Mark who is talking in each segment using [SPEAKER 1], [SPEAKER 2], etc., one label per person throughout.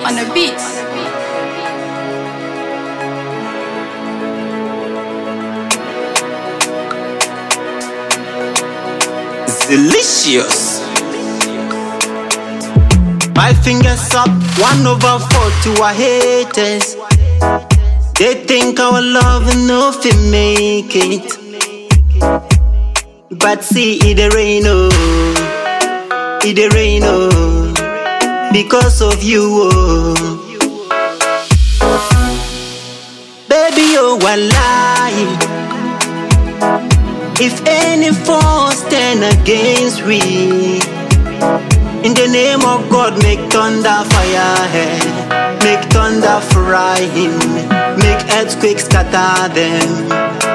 [SPEAKER 1] on the beat.
[SPEAKER 2] delicious. Five fingers up, one over four to our haters. They think our love no fit make it. But see it a rain oh, it a rain oh, because of you oh. Baby oh wallahi. If any force stand against we, in the name of God, make thunder fire hell, make thunder fry him, make earthquakes scatter them.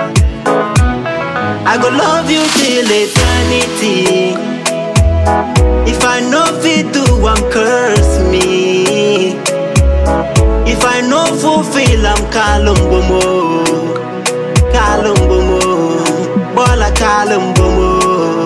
[SPEAKER 2] I go love you till eternity. If I know fit do, I'm curse me. If I know fulfill, I'm kalumbomo, kalumbomo. Bola Kalumbomo.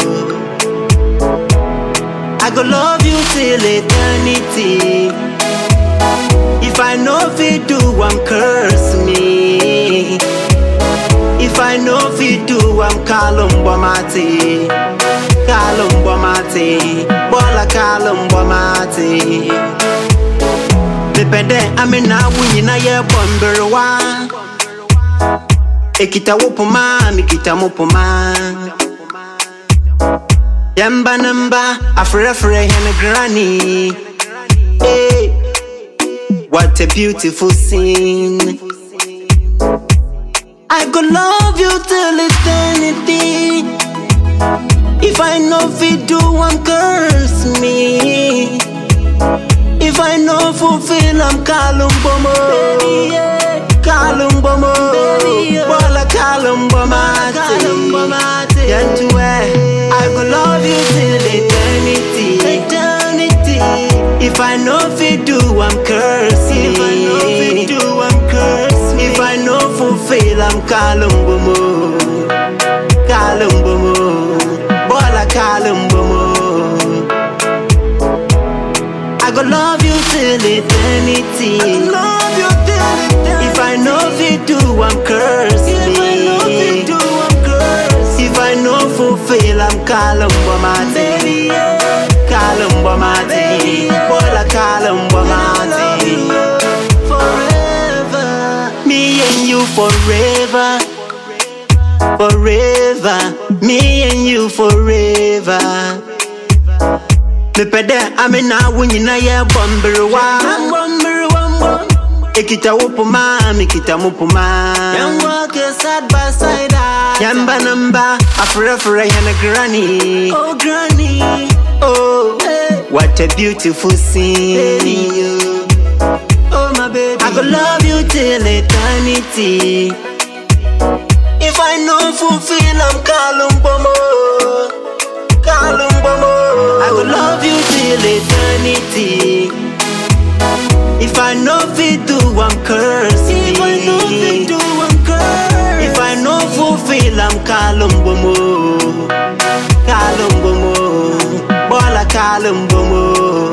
[SPEAKER 2] I go love you till eternity. If I know fit do, I'm curse me. If I know fit do, I'm Kalumbomati. Kalumbomati. Bola Kalumbomati. Mepende amina wunyina ye bomberwa. Ekita wopoma, mikita mopoma. Yamba namba, afre afre hen granny. Hey, what a beautiful scene. I could love you till eternity. If I know fit do, I'm curse me. If I know fulfill, I'm Kalumbomo. Kalumbomo. Bola Kalumbomati. Yantuwe. I go love you till eternity. Eternity. If I know fit do, I'm cursing. If I know fit do, I'm cursing. If I know fulfill, I'm Kalumbomo. Kalumbomo. Bola Kalumbomo. I go love you till eternity. I love you till eternity. If I know fit do, I'm cursed. If I know fit do, I'm cursed. If I know fulfill, I'm Kalumbomati. Baby, yeah. Kalumbomati. Bola Kalumbomati. Forever. Me and you forever. Forever. Me and you forever. mepɛdɛ amena wo nyina yɛ bɔmberewa ekita wo poma mekita mo poma yɛmba no mba afrɛfrɛ yɛne granny oh, granny. Oh, what a beautiful scene Oh my baby I go love you till eternity If I know fulfill I'm Kalumbomo Kalumbomo I will love you till eternity. If I know fit do, I'm cursed. If I know fit do, I'm cursed. If I know fulfill, I'm Kalumbomo. Kalumbomo. Bola Kalumbomo.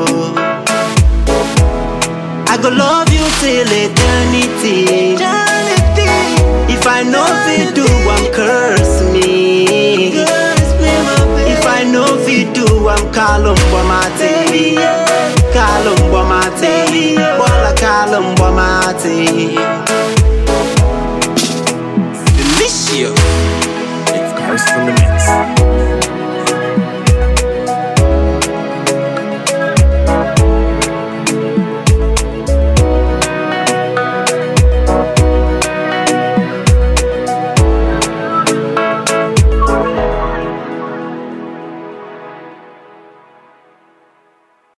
[SPEAKER 2] I go love you till eternity. eternity. If I know fit do, I'm curse me. Curse me if I know fit do, I'm Kalumbomati. Kalumbomati. Bola Kalumbomati.